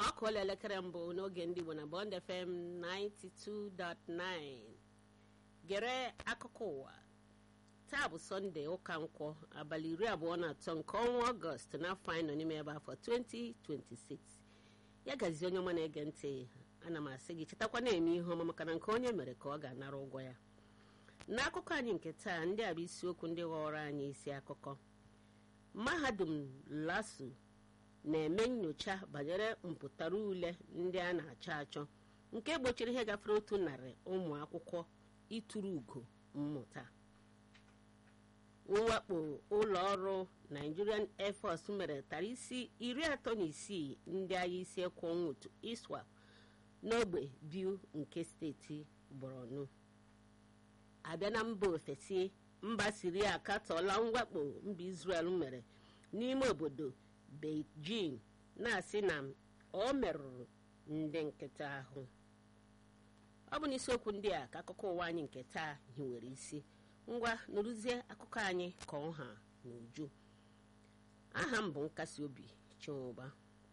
ọ kụọla elekere mbụ n'oge ndị Igbo na Bond FM 92.9 gere akụkọ ụwa taa bụ sọnde ụka nkwọ abalị iri abụọ na atọ nke ọnwa ọgọst n'afọ anyị nọ n'ime ebe afọ 2026 ya gazie onye ọma na-ege ntị ana m asị gị chetakwa na-eme ihe ọma maka na nke onye mere ka ọ ga-anara ụgwọ ya n'akụkọ anyị nke taa ndị a bụ isiokwu ndị ghọrọ anyị isi akụkọ mahadum lasu na-eme nyocha banyere mpụtara ule ndị a na-achọ achọ nke gbochiri ihe gafere otu narị ụmụ akwụkwọ ịtụrụ ugo mmụta mwakpo ụlọ ọrụ Nigerian Air Force mere tara isi iri atọ na isii ndị agha isi ekwu otu ISWAP n'ogbe Biu nke steeti Borno abịa na mba ofesi mba Siria akatọọla mwakpo mba Israel mere n'ime obodo Beijing na-asị na ọ merụrụ ndị nkịta ahụ ọ bụ n'isiokwu ndị a ka akụkọ ụwa anyị nke taa hiwere isi ngwa nụrụzie akụkọ anyị ka ọha n'uju aha m bụ nkasi obi chinwụba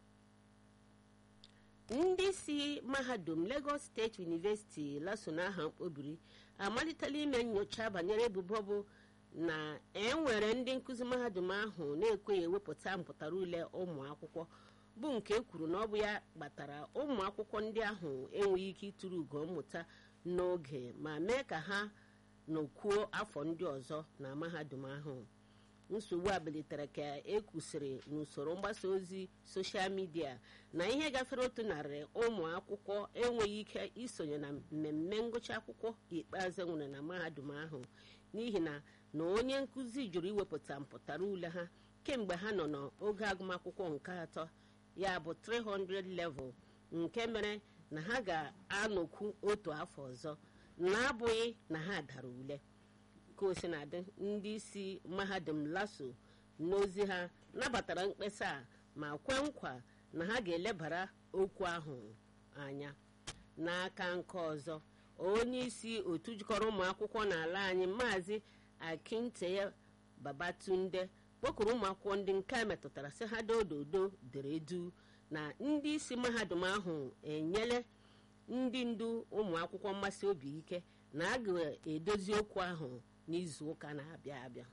ndị si mahadum Lagos State University laso n'aha mkpobiri amalitela ime nyocha banyere ebubo bụ na enwere ndị nkụzi mahadum ahụ na-ekweghị ewepụta mpụtara ule ụmụ akwụkwọ bụ nke e kwuru na ọ bụ ya kpatara ụmụ akwụkwọ ndị ahụ enweghị ike ịtụrụ ugo mmụta n'oge ma mee ka ha n'okwuo afọ ndị ọzọ na mahadum ahụ nsogbu a bilitere ka e kwusịrị n'usoro mgbasa ozi soshal midia na ihe gafere otu narị ụmụ akwụkwọ enweghị ike isonye na mmemme ngụcha akwụkwọ ikpeazụ nwere na mahadum ahụ n'ihi na na onye nkụzi jụrụ iwepụta mpụtara ule ha kemgbe ha nọ n'oge agụmakwụkwọ nke atọ ya bụ 300 level nke mere na ha ga-anọkwu otu afọ ọzọ na-abụghị na ha dara ule ka o si na adị ndị isi mahadum laso n'ozi ha nabatara mkpesa a ma kwe nkwa na ha ga-elebara okwu ahụ anya n'aka nke ọzọ onye isi otu jikọrọ ụmụ akwụkwọ n'ala anyị maazị akinteye babatunde kpọkụrụ ụmụ akwụkwọ ndị nke a metụtara sị ha dododo dere du na ndị isi mahadum ahụ enyele ndị ndu ụmụ akwụkwọ mmasị obi ike na a ga-edozi okwu ahụ n'izu ụka na-abịa abịa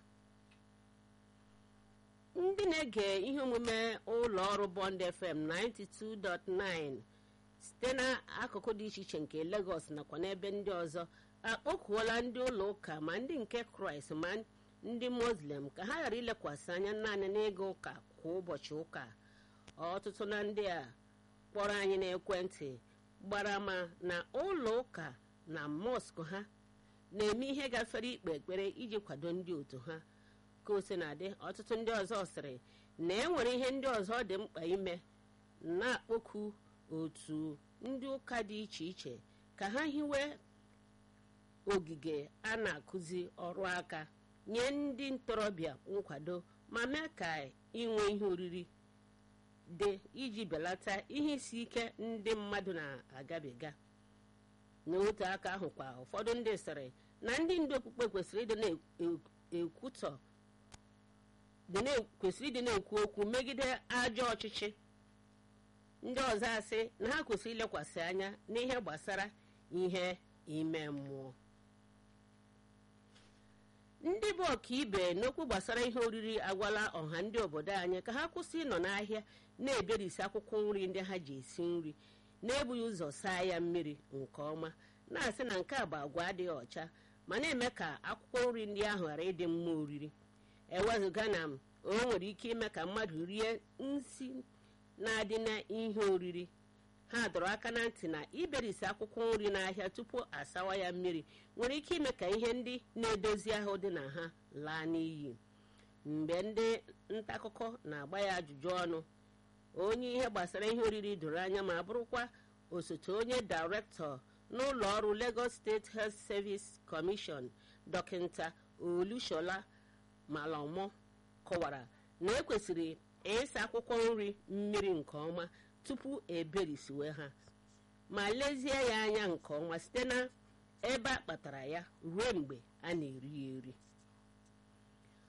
ndị na-ege ihe omume ụlọ ọrụ Bond FM 92.9 site n'akụkụ dị iche iche nke Lagos nakwa n'ebe ndị ọzọ akpọkuola ndị ụlọ ụka ma ndị nke Kraịst ma ndị Muslim ka ha ghara ilekwasị anya naanị n'ịga ụka kwa ụbọchị ụka ọtụtụ na ndị a kpọrọ anyị n'ekwentị gbara ma na ụlọ ụka na mọskụ ha na-eme ihe gafere ikpe ekpere iji kwado ndị otu ha ka o si na-adị ọtụtụ ndị ọzọ sịrị na enwere ihe ndị ọzọ dị mkpa ime na-akpọku otu ndị ụka dị iche iche ka ha hiwe ogige a na-akụzi ọrụ aka nye ndị ntorobịa nkwado ma mee ka inwe ihe oriri dị iji belata ihe isi ike ndị mmadụ na-agabiga n'otu aka ahụ kwa ụfọdụ ndị sịrị na ndị ndu okpukpe kwesịrị ịdị na-ekwutọ kwesịrị ịdị na-ekwu okwu megide ajọ ọchịchị ndị ọzọ asị na ha kwesịrị ilekwasị anya n'ihe gbasara ihe ime mmụọ ndị bụ ọkaibe n'okwu gbasara ihe oriri agwala ọha ndị obodo anyị ka ha kwụsị ịnọ n'ahịa na-eberisi akwụkwọ nri ndị ha ji esi nri na-ebughị ụzọ saa ya mmiri nke ọma na-asị na nke a bụ agwa adịghị ọcha ma na-eme ka akwụkwọ nri ndị ahụ ghara ịdị mma oriri ewezụga na o nwere ike ime ka mmadụ rie nsi na-adị na ihe oriri ha dọrọ aka na ntị na iberisi akwụkwọ nri n'ahịa tupu asawa ya mmiri nwere ike ime ka ihe ndị na-edozi ahụ dị na ha laa n'iyi mgbe ndị nta akụkọ na-agba ya ajụjụ ọnụ onye ihe gbasara ihe oriri doro anya ma bụrụkwa osote onye dairektọ n'ụlọ ọrụ Lagos State Health Service Commission dọkịta Olushola Malomo kọwara na ekwesịrị ịsa akwụkwọ nri mmiri nke ọma tupu eberisiwe ha ma lezie ya anya nke ọma site na ebe a kpatara ya ruo mgbe a na-eri ya eri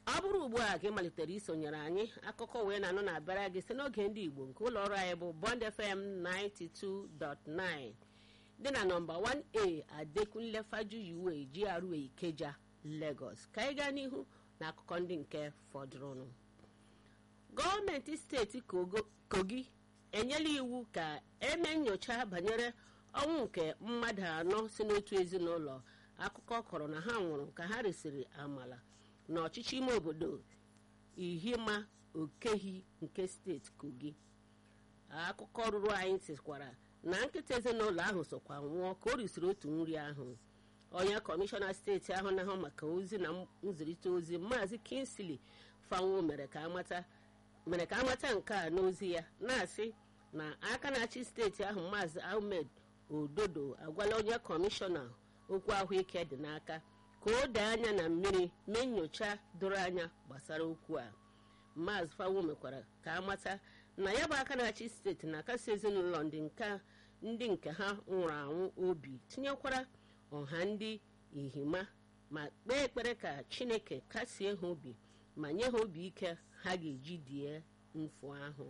ọ bụrụ ugbu a ka ị malitere isonyere anyị akụkọ wee na-anụ na-abịara gị site n'oge ndị igbo nke ụlọ ọrụ anyị bụ bond fm 92.9 dị na nọmba 1a adekunle fajuyiwe GRA ikeja lagos ka anyị gaa n'ihu na akụkọ ndị nke fọdụrụnụ gọọmenti steeti kogi enyela iwu ka eme nyocha banyere ọnwụ nke mmadụ anọ si n'otu ezinụlọ akụkọ kọrọ na ha nwụrụ ka ha resịrị amala n'ọchịchị ime obodo ihima okehi nke steeti kogi akụkọ ruru anyị tikwara na nkịta ezinụlọ ahụ sokwa nwụọ ka o risiri otu nri ahụ onye kọmishọna steeti ahụ na-ahụ maka ozi na nzirịta ozi maazị kinsley fanwo mere ka amata mere ka amata nke a n'ozi ya na-asị na aka na-achị steeti ahụ maazị ahmed ododo agwala onye kọmishọna okwu ahụike dị n'aka ka o dee anya na mmiri mee nyocha doro anya gbasara okwu a maazị fanwo mekwara ka amata na ya bụ aka na-achị steeti na-akasi ezinụlọ ndị nke ha nwụrụ anwụ obi tinyekwara ọha ndị ihima ma kpee ekpere ka chineke kasie ha obi ma nye ha obi ike ha ga-eji die mfu ahụ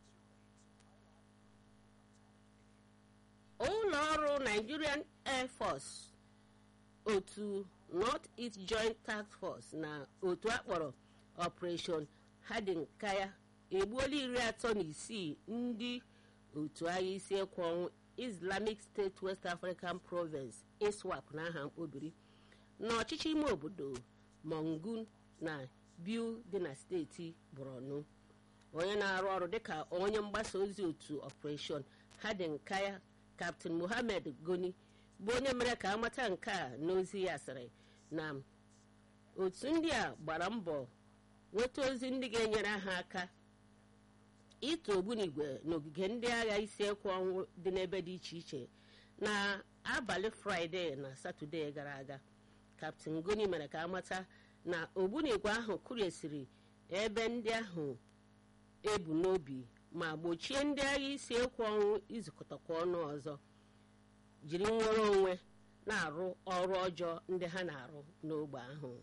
ụlọ ọrụ nigerian air force otu north east joint task force na otu akpọrọ operation hadinkaya egbuola iri atọ na isii ndị otu agha isi ekwe ọnwụ islamic state west african province iswap n'aha mkpobiri n'ọchịchị ime obodo mongun na biu dị na steeti borno onye na-arụ ọrụ dịka onye mgbasa ozi otu operation hadinkaya captain mohammed goni bụ onye mere ka amata nke a n'ozi ya sịrị na otu ndị a gbara mbọ nweta ozi ndị ga-enyere ha aka ịtụ ogbunigwe n'ogige ndị agha isi ekwe ọnwụ dị n'ebe dị iche iche na abalị fraịde na satọde gara aga kaptin goni mere ka amata na ogbunigwe ahụ kụriesiri ebe ndị ahụ ebu n'obi ma gbochie ndị agha isi ekwe ọnwụ izukọtakwa ọnụ ọzọ jiri nwere onwe na-arụ ọrụ ọjọọ ndị ha na-arụ n'ogbe ahụ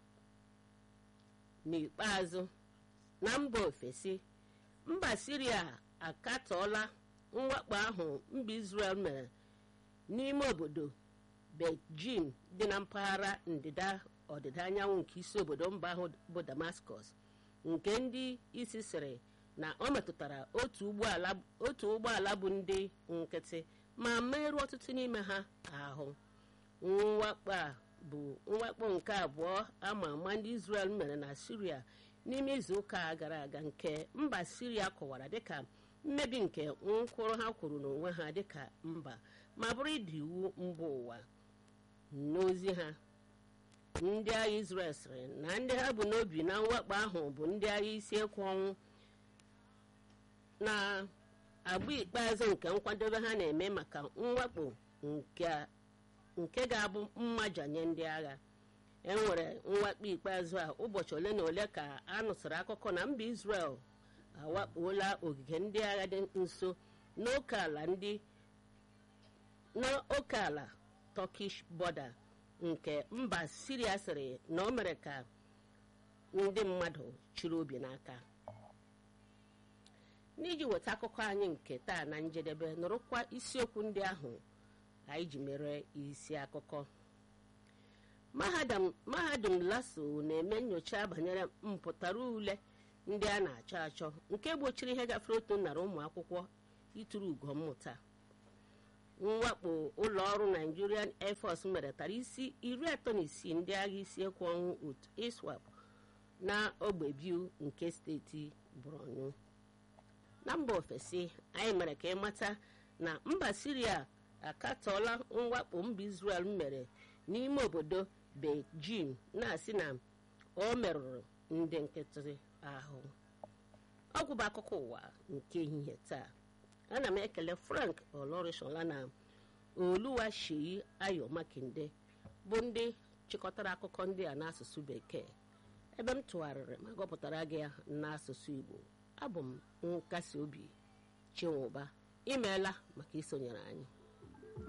n'ikpeazụ na mba ofesi mba siria akatọọla mwakpo ahụ mba israel mere n'ime obodo beijing dị na mpaghara ndịda ọdịda anyanwụ nke isi obodo mba ahụ bụ damascus nke ndị isi sịrị na ọ metụtara otu ụgbọala bụ ndị nkịtị ma merụọ ọtụtụ n'ime ha ahụ mwakpo a bụ mwakpo nke abụọ ama ama ndị israel mere na siria n'ime izu ụka gara aga nke mba siria kọwara dịka mmebi nke nkwụrụ ha kwuru n'onwe ha dịka mba ma bụrụ ịdị iwu mba ụwa n'ozi ha ndị agha israel sịrị na ndị ha bụ n'obi na mwakpo ahụ bụ ndị agha isi ekwe ọnwụ na agba ikpeazụ nke nkwadobe ha na-eme maka mwakpo nke ga-abụ mmajanye ndị agha enwere mwakpo ikpeazụ a ụbọchị ole na ole ka a nụsịrị akụkọ na mba israel awakpola ogige ndị agha dị nso n'oke ala ndị n'oke ala turkish border nke mba siria sịrị na o mere ka ndị mmadụ chịrị obi n'aka n'iji weta akụkọ anyị nke taa na njedebe nụrụkwa isiokwu ndị ahụ anyị ji mere isi akụkọ mahadum laso na-eme nyocha banyere mpụtara ule ndị a na-achọ achọ nke gbochiri ihe gafere otu narị ụmụ akwụkwọ ịtụrụ ugo mmụta mwakpo ụlọ ọrụ nigerian air force mere tara isi iri atọ na isii ndị agha isi ekwe ọnwụ otu iswap na ogbe biu nke steeti borno na mba ofesi anyị mere ka ịmata na mba siria akatọọla mwakpo mba israel mere n'ime obodo beijing na-asị na o merụrụ ndị nkịtị ahụ ọgwụ bụ akụkọ ụwa nke ehihie taa ana m ekele frank olorishola na oluwa sheyi ayo makinde bụ ndị chịkọtara akụkọ ndị a n'asụsụ bekee ebe m tụgharịrị ma gọpụtara gị ya n'asụsụ igbo abụ m nkasi obi chinwụba imeela maka isonyere anyị